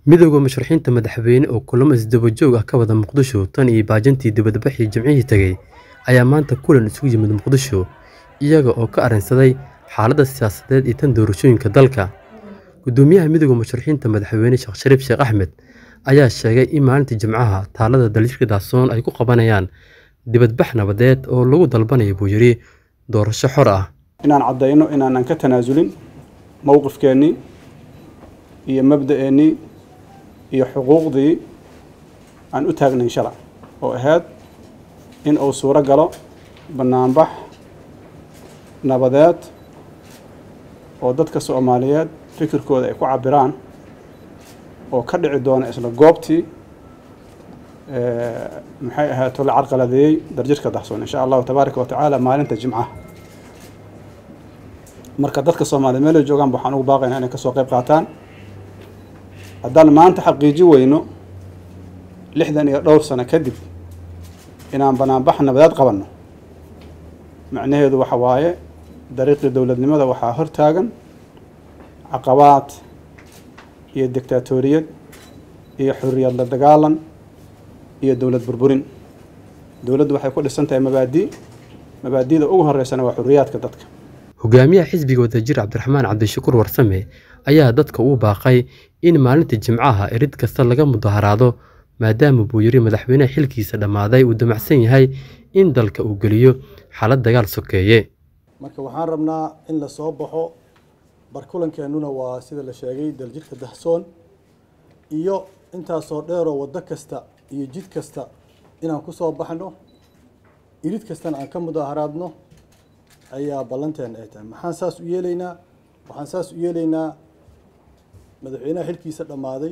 midowda musharaxiinta madaxweyne oo kulamo isdaba joog ah ka wada muqdisho tan iyo baajintii dibadbaxii jimcihii tegey ayaa maanta kulan isugu yimid muqdisho iyaga oo ka arrinsaday xaaladda siyaasadeed iyo tan doorashooyinka dalka gudoomiyaha midowda musharaxiinta madaxweyne sheekh shariif sheekh axmed ayaa sheegay in maalinta jimcaha taalada daljirka daasoon ay ku qabanayaan dibadbax nabadeed oo lagu dalbanayo buu yidhi doorasho xor ah inaan caddayno inaanan ka tanaasulin mowqifkeennii iyo mabda'eennii iyo xuquuqdii aan u taagnayn shalay oo ahayd in uu suuro galo bannaanbax nabadeed oo dadka soomaaliyeed fikirkooda ay ku cabbiraan oo ka dhici doona isla goobtii maxay ahaato la carqaladeeyey darjirka dahsoon insha allahu tabaaraka wa tacaala maalinta jimcaha marka dadka soomaaliyeed meel ay joogaan waxaan ugu baaqaynaa inay kasoo qayb qaataan haddaan maanta xaqiiji weyno lixdan iyo dhowr sano kadib inaan banaanbax nabadeed qabanno macnaheedu waxa waaye dariiqii dowladnimada waxaa hor taagan caqabaad iyo dictaatoriyad iyo xuriyad la dagaalan iyo dowlad burburin dowladdu waxay ku dhisan tahay mabaadi mabaadida ugu horeysana waa xuriyaadka dadka hogaamiyaha xisbiga wadajir cabdiraxmaan cabdishakuur warsame ayaa dadka uu baaqay in maalinta jimcaha erid kasta laga mudaharaado maadaama buu yidhi madaxweyneha xilkiisa dhammaaday uu damacsan yahay in dalka uu geliyo xaalad dagaal sokeeye marka waxaan rabnaa in la soo baxo barkulankeenuna waa sida la sheegay daljirka dahsoon iyo intaasoo dheeroo waddo kasta iyo jid kasta inaan ku soo baxno irid kastana aan ka mudaharaadno ayaa ballanteena ay tahay maxaan saas u yeelaynaa waxaan saas u yeelaynaa madaxweynaha xilkiisa dhammaaday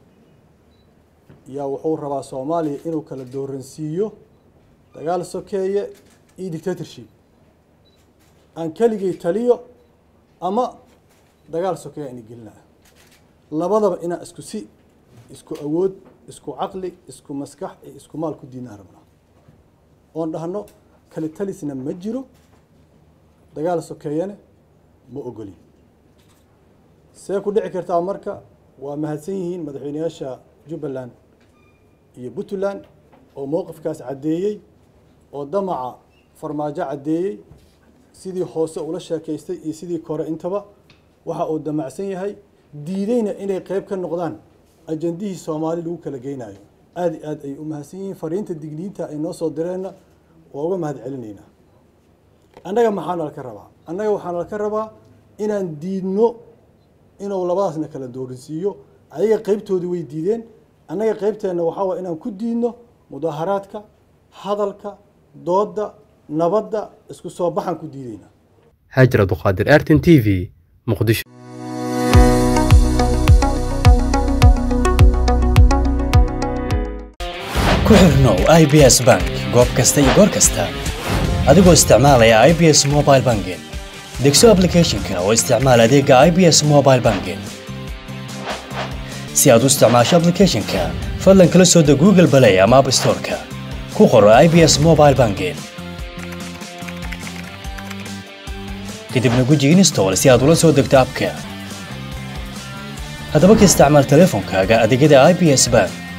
yaa wuxuu rabaa soomaaliya inuu kala dooransiiyo dagaal sokeeye iyo dictatorship aan keligay taliyo ama dagaal sokeeye ayna gelinaya labadaba inaan isku si isku awood isku caqli isku maskax iyo isku maal ku diinaan rabnaa oon dhahno kale talisna ma jiro dagaal sokeeyana ma ogolin see ku dhici kartaa marka waa mahadsan yihiin madaxweyneyaasha jubbaland iyo puntland oo mowqifkaas caddeeyey oo damaca farmaajo caddeeyey sidii hoose ula sheekaystay iyo sidii kore intaba waxa uu damacsan yahay diideyna inay qeyb ka noqdaan ajandihii soomaali lagu kala geynayo aada i aad ay u mahadsan yihiin fariinta digniinta ay noo soo direenna waa uga mahad celinaynaa annaga maxaana laka rabaa annaga waxaana laka rabaa inaan diidno inuu labadaasna kala dooransiiyo ayaga qeybtoodii way diideen annaga qeybteenna waxaa waye inaan ku diidno mudaharaadka hadalka doodda nabadda isku soo baxaan ku diideynaa haajir abduqaadir artin t v muqdisho ku xirnow i b s bank goob kasta iyo goor kasta adigoo isticmaalaya i b s mobile banking degso ablicathonka oo isticmaal adeega i b s mobile banking si aad u isticmaasho ablicathonka fadlan kala soo deg google balay ama app storeka ku qoro i b s mobile banking kadibna guji install si aad ula soo degto abka haddaba ka isticmaal teleefonkaaga adeegyada i b s bank